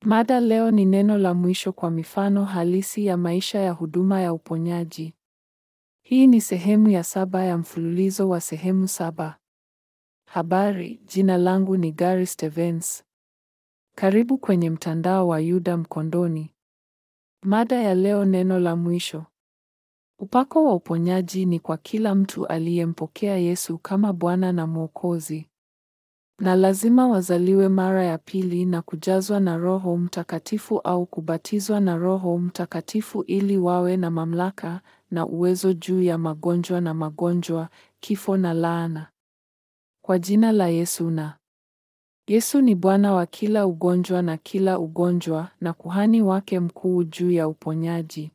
Mada leo ni neno la mwisho kwa mifano halisi ya maisha ya huduma ya uponyaji. Hii ni sehemu ya saba ya mfululizo wa sehemu saba. Habari, jina langu ni Gary Stevens. Karibu kwenye mtandao wa Yuda Mkondoni. Mada ya leo neno la mwisho. Upako wa uponyaji ni kwa kila mtu aliyempokea Yesu kama Bwana na Mwokozi. Na lazima wazaliwe mara ya pili na kujazwa na Roho Mtakatifu au kubatizwa na Roho Mtakatifu ili wawe na mamlaka na uwezo juu ya magonjwa na magonjwa, kifo na laana. Kwa jina la Yesu na Yesu ni Bwana wa kila ugonjwa na kila ugonjwa na kuhani wake mkuu juu ya uponyaji.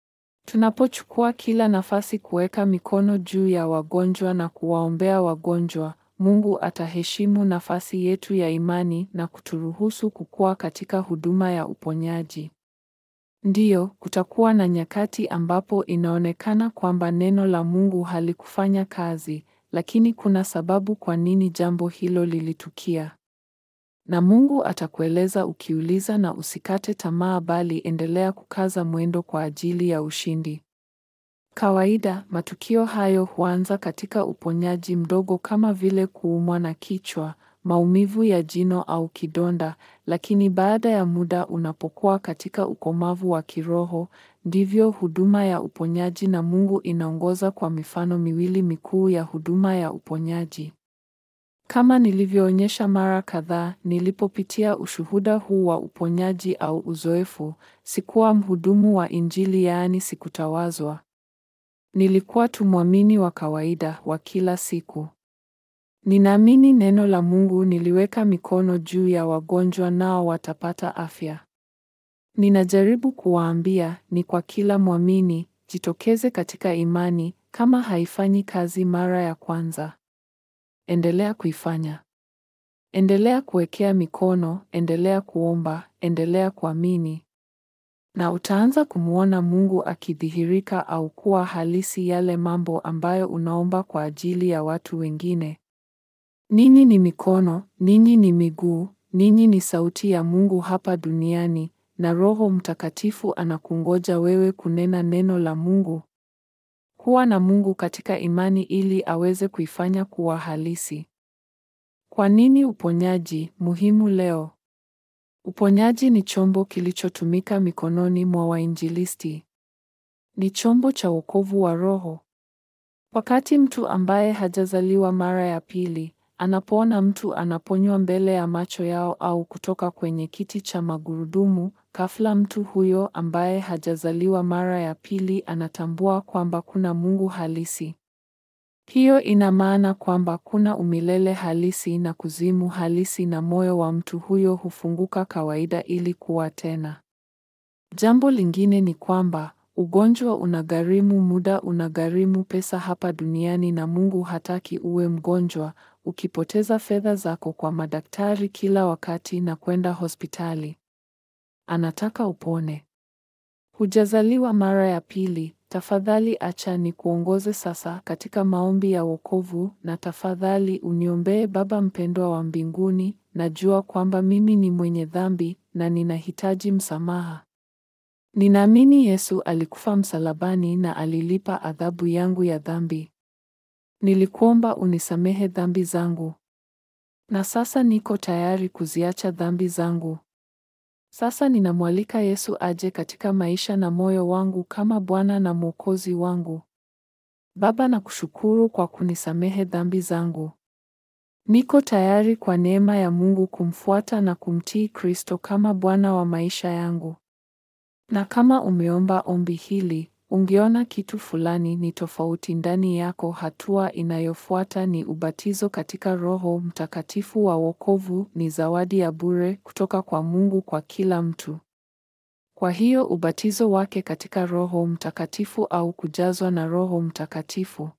Tunapochukua kila nafasi kuweka mikono juu ya wagonjwa na kuwaombea wagonjwa, Mungu ataheshimu nafasi yetu ya imani na kuturuhusu kukua katika huduma ya uponyaji. Ndiyo, kutakuwa na nyakati ambapo inaonekana kwamba neno la Mungu halikufanya kazi, lakini kuna sababu kwa nini jambo hilo lilitukia. Na Mungu atakueleza ukiuliza na usikate tamaa bali endelea kukaza mwendo kwa ajili ya ushindi. Kawaida, matukio hayo huanza katika uponyaji mdogo kama vile kuumwa na kichwa, maumivu ya jino au kidonda, lakini baada ya muda unapokuwa katika ukomavu wa kiroho, ndivyo huduma ya uponyaji na Mungu inaongoza kwa mifano miwili mikuu ya huduma ya uponyaji. Kama nilivyoonyesha mara kadhaa, nilipopitia ushuhuda huu wa uponyaji au uzoefu, sikuwa mhudumu wa Injili yaani sikutawazwa. Nilikuwa tu mwamini wa kawaida wa kila siku. Ninaamini neno la Mungu niliweka mikono juu ya wagonjwa nao watapata afya. Ninajaribu kuwaambia ni kwa kila mwamini, jitokeze katika imani, kama haifanyi kazi mara ya kwanza. Endelea kuifanya. Endelea kuwekea mikono, endelea kuomba, endelea kuamini. Na utaanza kumwona Mungu akidhihirika au kuwa halisi yale mambo ambayo unaomba kwa ajili ya watu wengine. Ninyi ni mikono, ninyi ni miguu, ninyi ni sauti ya Mungu hapa duniani, na Roho Mtakatifu anakungoja wewe kunena neno la Mungu. Kuwa na Mungu katika imani ili aweze kuifanya kuwa halisi. Kwa nini uponyaji muhimu leo? Uponyaji ni chombo kilichotumika mikononi mwa wainjilisti. Ni chombo cha wokovu wa roho. Wakati mtu ambaye hajazaliwa mara ya pili anapoona mtu anaponywa mbele ya macho yao au kutoka kwenye kiti cha magurudumu, ghafla mtu huyo ambaye hajazaliwa mara ya pili anatambua kwamba kuna Mungu halisi. Hiyo ina maana kwamba kuna umilele halisi na kuzimu halisi na moyo wa mtu huyo hufunguka kawaida ili kuwa tena. Jambo lingine ni kwamba ugonjwa unagharimu muda, unagharimu pesa hapa duniani na Mungu hataki uwe mgonjwa, ukipoteza fedha zako kwa madaktari kila wakati na kwenda hospitali. Anataka upone. Hujazaliwa mara ya pili, tafadhali acha ni kuongoze sasa katika maombi ya wokovu na tafadhali uniombee Baba mpendwa wa mbinguni, najua kwamba mimi ni mwenye dhambi na ninahitaji msamaha. Ninaamini Yesu alikufa msalabani na alilipa adhabu yangu ya dhambi. Nilikuomba unisamehe dhambi zangu. Na sasa niko tayari kuziacha dhambi zangu. Sasa ninamwalika Yesu aje katika maisha na moyo wangu kama Bwana na Mwokozi wangu. Baba, nakushukuru kwa kunisamehe dhambi zangu. Niko tayari kwa neema ya Mungu kumfuata na kumtii Kristo kama Bwana wa maisha yangu. Na kama umeomba ombi hili, ungeona kitu fulani ni tofauti ndani yako, hatua inayofuata ni ubatizo katika Roho Mtakatifu wa wokovu. Ni zawadi ya bure kutoka kwa Mungu kwa kila mtu. Kwa hiyo ubatizo wake katika Roho Mtakatifu au kujazwa na Roho Mtakatifu.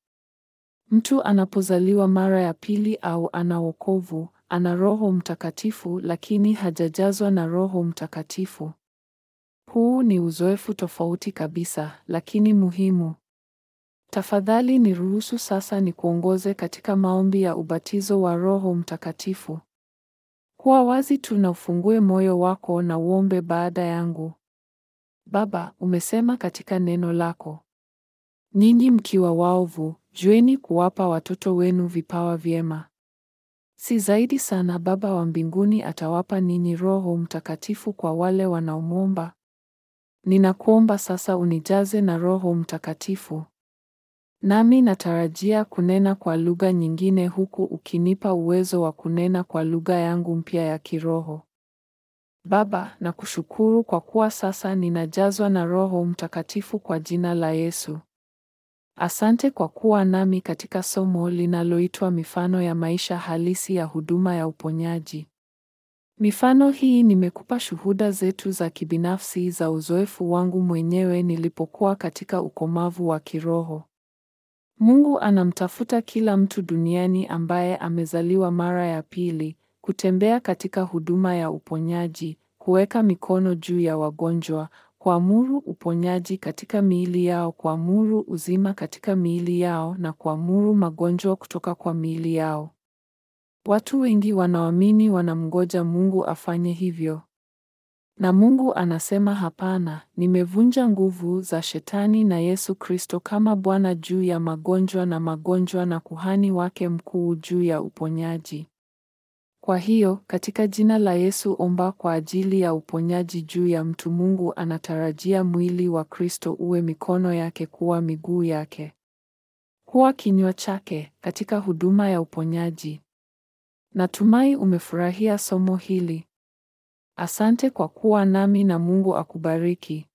Mtu anapozaliwa mara ya pili au ana wokovu, ana Roho Mtakatifu lakini hajajazwa na Roho Mtakatifu. Huu ni uzoefu tofauti kabisa, lakini muhimu. Tafadhali niruhusu sasa nikuongoze katika maombi ya ubatizo wa Roho Mtakatifu. Kuwa wazi tu na ufungue moyo wako na uombe baada yangu. Baba, umesema katika neno lako, ninyi mkiwa waovu, jueni kuwapa watoto wenu vipawa vyema. Si zaidi sana Baba wa mbinguni atawapa ninyi Roho Mtakatifu kwa wale wanaomwomba? Ninakuomba sasa unijaze na Roho Mtakatifu. Nami natarajia kunena kwa lugha nyingine huku ukinipa uwezo wa kunena kwa lugha yangu mpya ya kiroho. Baba, nakushukuru kwa kuwa sasa ninajazwa na Roho Mtakatifu kwa jina la Yesu. Asante kwa kuwa nami katika somo linaloitwa mifano ya maisha halisi ya huduma ya uponyaji. Mifano hii nimekupa shuhuda zetu za kibinafsi za uzoefu wangu mwenyewe nilipokuwa katika ukomavu wa kiroho. Mungu anamtafuta kila mtu duniani ambaye amezaliwa mara ya pili, kutembea katika huduma ya uponyaji, kuweka mikono juu ya wagonjwa, kuamuru uponyaji katika miili yao, kuamuru uzima katika miili yao na kuamuru magonjwa kutoka kwa miili yao. Watu wengi wanaoamini wanamngoja Mungu afanye hivyo. Na Mungu anasema hapana, nimevunja nguvu za Shetani na Yesu Kristo kama Bwana juu ya magonjwa na magonjwa na kuhani wake mkuu juu ya uponyaji. Kwa hiyo, katika jina la Yesu omba kwa ajili ya uponyaji juu ya mtu. Mungu anatarajia mwili wa Kristo uwe mikono yake kuwa miguu yake, kuwa kinywa chake katika huduma ya uponyaji. Natumai umefurahia somo hili. Asante kwa kuwa nami na Mungu akubariki.